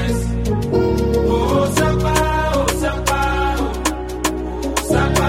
Oh, Sapa, oh, Sapa, oh, Sapa,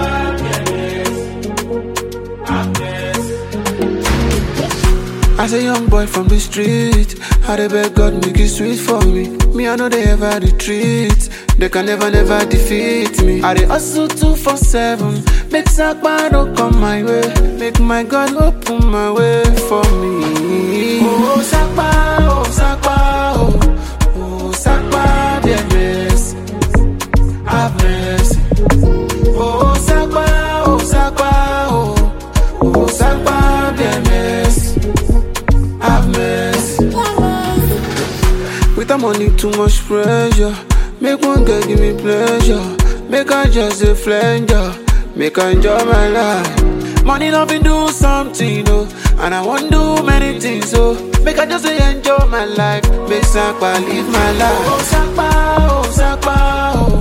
have mercy. As a young boy from the street, I dey beg God make it sweet for me. Me, I know they ever retreat. They can never, never defeat me. I dey hustle two for seven. Make Sakpa no come my way. Make my God open my way for me. Oh, Sakpa, oh, Sakpa, oh, oh, Sakpa, bien mercy. Have mercy. Oh, Sakpa, oh, Sakpa, oh, oh, Sakpa, bien mercy. Have mercy. With the money, too much pressure. Make one girl give me pleasure. Make her just a flanger. Make her enjoy my life. Money not be do something, oh. And I want do many things, oh. Make her just a enjoy my life. Make Sakpa live my life. Oh, Sakpa, oh, Sakpa, oh.